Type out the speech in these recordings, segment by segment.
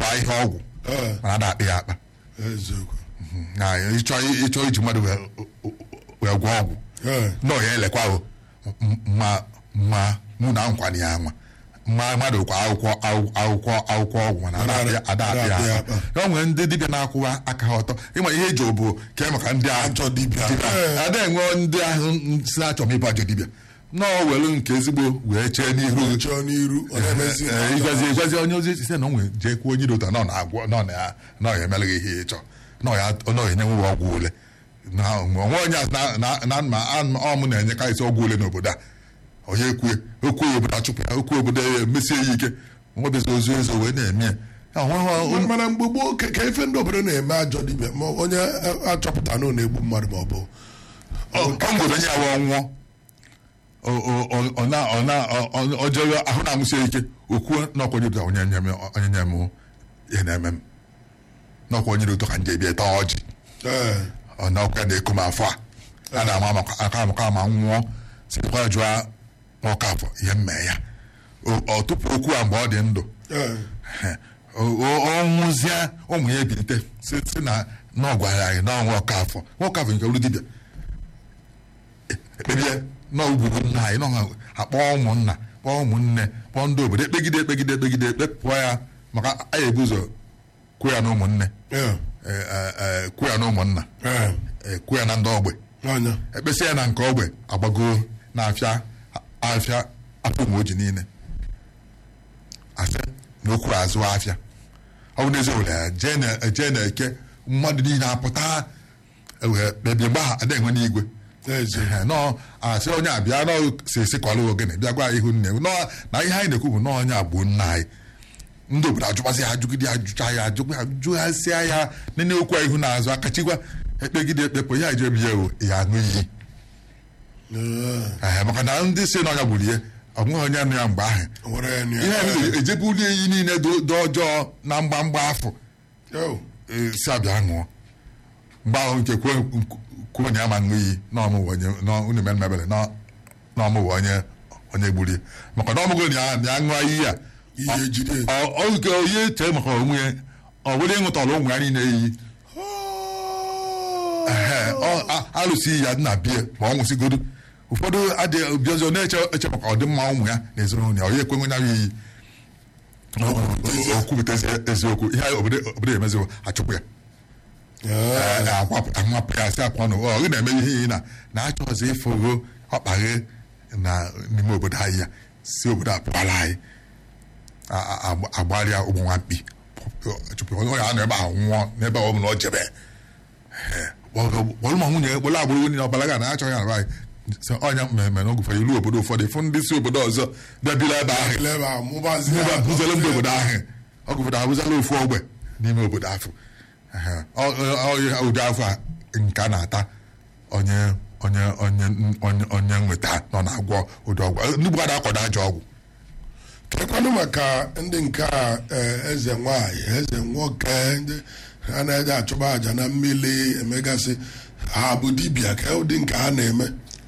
baa ihe ọgwụ Ee, mana ada akpị ya akpa eziokwu na ịchọ ịchọ iji mmadụ wee- wee gwọ ọgwụ Ee, nọ ya elekwa o M- ma ma mụ na nkwana ya nwa mma mmadụ kwa akwụkwọ akwụ- akwụkwọ akwụkwọ ọgwụ mana ada akpị ya- ada akpị ya akpa ya nwere ndị dibịa na-akwụwa aka ha ọtọ ịma ihe eji obo ke maka ndị ajọ dibịa ada enwe ndị ahụ si na-achọ m ịbụ ajọ dibịa nọọ welu nke ezigbo wee chee n'ihu chọọ n'iru ọ na-emezi Ee, ịgwazi ịgwazi onye ozi site na o nwere jee kwuo onye dị ụtọ nọ na-agwọ nọ na ya nọ ya emere gị ihe ịchọ nọ ya nọ ya enye nwe ọgwụ ole na onwe onye a na na na ma ọ mụ na-enyekarịsị ọgwụ ole n'obodo a onye ekwe okwu obodo achụpụ ya okwu obodo ya emesie ya ike nwebezi ozu ezo wee na-eme ya Ya, onwe- mana mgbe gboo ka ka ife ndị obodo na-eme ajọ dibịa ma onye achọpụta na ọ na-egbu mmadụ ma ọ bụ ọ ngwere onye awa nwụọ ọjọọ ahụ na-amụsie ike okwuo n'ọkwa onye dị onye nye m onye nye m ihe na-eme m n'ọkwa onye dị ụtọ ka nje bịa taa ọjị ee ọ n'ọkwa na-eko m afọ a a na-ama maka aka amaka ma nwụọ sikwa jụọ nwoke afọ ihe mmee ya O- ọ tupu okwu a mgbe ọ dị ndụ ee ọ nwụzie ụmụ ya ebilite si si na na ọ gwara anyị na ọnwa ọka afọ nwoke afọ nke olu dibịa ekpebie na ugburu nna anyị na ọ akpọ ụmụnna kpọọ ụmụnne kpọọ ndị obodo ekpegide ekpegide ekpegide ekpepụọ ya maka anyị ebu ụzọ kwuo ya na ụmụnne ee eh, eh, eh, kwuo ya na ụmụnna ee eh, kwuo ya na ndị ogbe anya ekpesị ya na nke ogbe agbagoo na-afịa afịa afọ ụmụ oji niile asị na okwu azụ afịa ọ bụ n'ezi owere ya jee na jee na eke mmadụ niile apụta wee kpebie mgbe ha ada enwe n'igwe ezi Ehe, nọọ asị onye abịa nọ si esi kwalụ ogene bịa gwa ihu nne nọ na ihe anyị na-ekwu bụ nọọ onye abụ nna anyị ndị obodo ajụkwazi ya ajụgide ajụcha ya ajụkwa ajụghasịa ya nene okwu a ihu na-azụ akachikwa ekpegide ekpepụ ya ejebi ya o ya aṅụ iyi ee Ehe, maka na ndị si n'ọnya gburu ihe ọ nweghị onye nụ ya mgbe ahụ nwere ya na ihe ya a ejebuli iyi niile dị dị ọjọọ na mgbamgba afọ Yo, e, si abịa ṅụọ mgbe ahụ nke kwuo kwuo onye ama ṅụ iyi n'ọmụwa onye unu mere mebere n'ọmụwa onye onye gburu ya maka na ọmụgo na ya na ya ṅụọ iyi a ihe ejide ọ- ọ nke onye chee maka onwe ya ọ bụrụ ịṅụtara ụmụ ya niile iyi Ehe, ọ- a- alụsị ya dị na bie ma ọ nwụsịgodo ụfọdụ adịghị bịazi ọ na-eche eche maka ọdịmma ụmụ ya na ezinụlọ ya onye ekwenwe ya iyi o kwupụta eziokwu ihe anyị obodo obodo emezi achụpụ ya Ee, akwapụta nwapụ ya sị akwa na ọ gị na-eme ihe iyi na na-achọ ọzọ ịfụgo ọkpaghe na n'ime obodo anyị ya si obodo a pụkwara anyị a- a- a- agbarịa ụmụ nwa mkpi chụpụ onye a nọ ebe ahụ nwụọ n'ebe ọ bụla ọ jebe kpọrọ ma nwunye kpọrọ agbụrụ niile ọbara ga na achọghị arụ anyị sị ọnya mmemme na ogụfere ilu obodo ụfọdụ fụ ndị si obodo ọzọ bịabila ebe ahụ lebe a, mụbazie ebe a akụ. bụzala ndị obodo ahụ ọgụfọdụ abụzala ofu ogbe n'ime obodo ahụ Ehe. Ọ- ọ- ọ- ụdị afọ a nke a na-ata onye onye onye onye onye nweta nọ na-agwọ ụdị ọgwụ ndị Igbo ada akwado ajọ ọgwụ kekwanụ maka ndị nke a eh, eze nwanyị eze nwoke ndị ha na-eje achụba àjà na mmiri emegasị ha bụ dibịa ka ụdị nke ha na-eme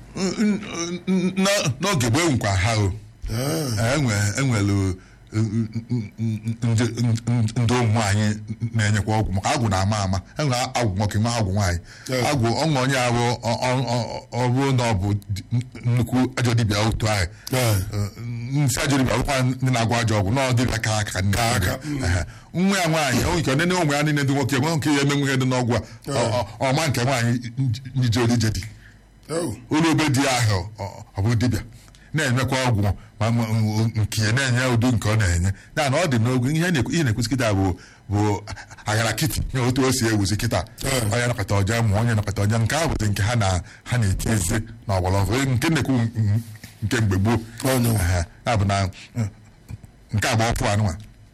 N- n'oge gboo nkwa ha o Ah, enwe enwere ndị ndị ụmụ anyị na-enyekwa ọgwụ maka agwụ na-ama ama enwere agwụ nwoke nwa agwụ nwaanyị Yeah. agwụ ọṅụ onye ahụ ọ bụrụ na ọ bụ di- nnukwu ajọ dibịa otu ahụ Yeah. nsị ajọ dibịa bụkwa ndị na-agwọ ajọ ọgwụ na ọ dịbịa ka aka nne aka, Ehe. nwa ya nwaanyị o nke nene ụmụ ya niile dị nwoke nwe nke ya eme nwunye dị n'ọgwụ a Ọ- ọ- ọma nke nwaanyị njije olije dị oh, ụlọ obe dị ahụ ọ- ọ bụ dibịa na-enyekwa ọgwụ ma ma- nke ya na-enye ụdị nke ọ na-enye ya na ọ dị n'ogo ihe na-ekwu- ihe na-ekwusi kịta bụ bụ aghara kịtị nye otu o si ewuzi kịta Yeah. onye nakọta ọja ma onye nakọta ọja nke ahụ bụzi nke ha na ha na-eti ezi na ọgbara ọfụ nke na-ekwu m- nke mgbe gboo Oh, no. Ehe. ya bụ na mm, nke agba ọfụ anụnwa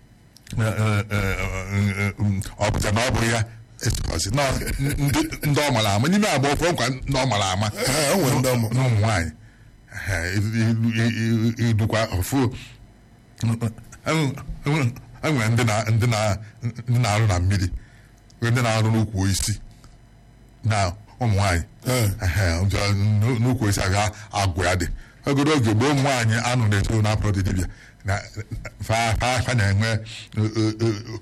ọ pụta na ọ bụ ya esozi na ndị ndị ọ mara ama n'ime agba ọfụ nkwa ndị ọ mara ama Eh, o nwere ndị ọ ma- n'ụmụ nwaanyị idukwa ọfụ enwere ndị na- ndị na- ndị na-arụ na mmiri ndị na-arụ n'ukwu isi na ụmụ nwaanyị Eh. Ehe, bịa n'ukwu isi aga agwụ ya dị ogodo oge mgbe ụmụ nwaanyị anụ na-eto na apụrụ dị dibịa na fa fa fa na-enwe